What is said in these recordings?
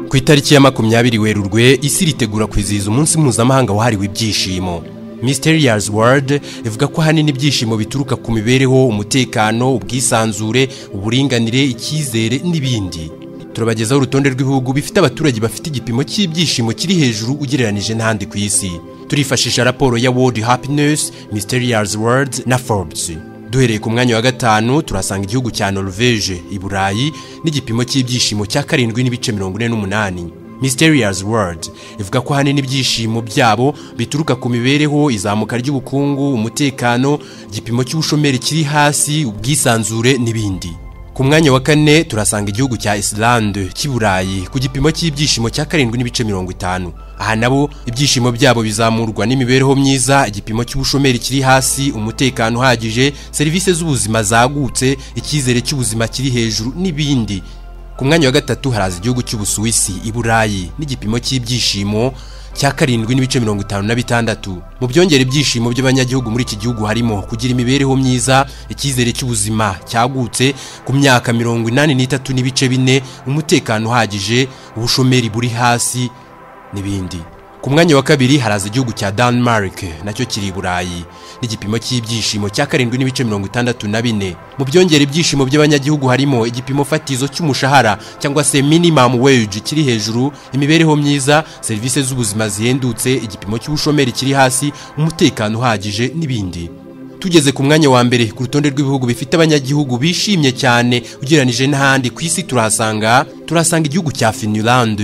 ku itariki ya makumyabiri werurwe isi ritegura kwizihiza umunsi mpuzamahanga wahariwe ibyishimo Mysterious World ivuga ko ahanini ibyishimo bituruka ku mibereho umutekano ubwisanzure uburinganire icyizere n'ibindi turabagezaho urutonde rw'ibihugu bifite abaturage bafite igipimo cy'ibyishimo kiri hejuru ugereranije n'ahandi ku isi turifashisha raporo ya World Happiness Mysterious World na Forbes duhereye ku mwanya wa gatanu turasanga igihugu cya norvege i burayi n'igipimo cy'ibyishimo cya karindwi n'ibice mirongo ine n'umunani Mysterious World ivuga ko ahanini ibyishimo byabo bituruka ku mibereho izamuka ry'ubukungu umutekano igipimo cy'ubushomeri kiri hasi ubwisanzure n'ibindi ku mwanya wa kane turasanga igihugu cya Islande cy'i burayi ku gipimo cy'ibyishimo cya karindwi n'ibice mirongo itanu aha nabo ibyishimo byabo bizamurwa n'imibereho myiza igipimo cy'ubushomeri kiri hasi umutekano uhagije serivisi z'ubuzima zagutse icyizere cy'ubuzima kiri hejuru n'ibindi ku mwanya wa gatatu haraza igihugu cy'ubusuwisi i burayi n'igipimo cy'ibyishimo cya karindwi n'ibice mirongo itanu na bitandatu mu byongera ibyishimo by'abanyagihugu muri iki gihugu harimo kugira imibereho myiza icyizere cy'ubuzima cyagutse ku myaka mirongo inani n'itatu n'ibice bine umutekano uhagije ubushomeri buri hasi n'ibindi ku mwanya wa kabiri haraza igihugu cya Denmark nacyo kiri i burayi n'igipimo cy'ibyishimo cya karindwi n'ibice mirongo itandatu na bine mu byongera ibyishimo by'abanyagihugu harimo igipimo fatizo cy'umushahara cyangwa se minimum wage kiri hejuru imibereho myiza serivisi z'ubuzima zihendutse igipimo cy'ubushomeri kiri hasi umutekano uhagije n'ibindi tugeze ku mwanya wa mbere ku rutonde rw'ibihugu bifite abanyagihugu bishimye cyane ugereranije n'ahandi ku isi turahasanga turahasanga igihugu cya Finland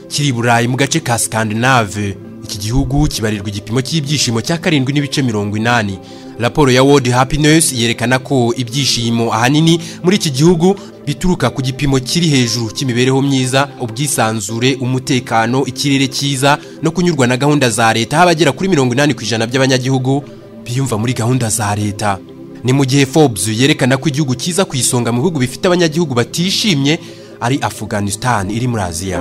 kiri i burayi mu gace ka Scandinave iki gihugu kibarirwa igipimo cy'ibyishimo cya karindwi n'ibice mirongo inani raporo ya World Happiness yerekana ko ibyishimo ahanini muri iki gihugu bituruka ku gipimo kiri hejuru cy'imibereho myiza ubwisanzure umutekano ikirere cyiza no kunyurwa na gahunda za leta aho abagera kuri mirongo inani ku ijana by'abanyagihugu biyumva muri gahunda za leta ni mu gihe Forbes yerekana ko igihugu cyiza ku isonga mu bihugu bifite abanyagihugu batishimye ari Afghanistan iri muri Aziya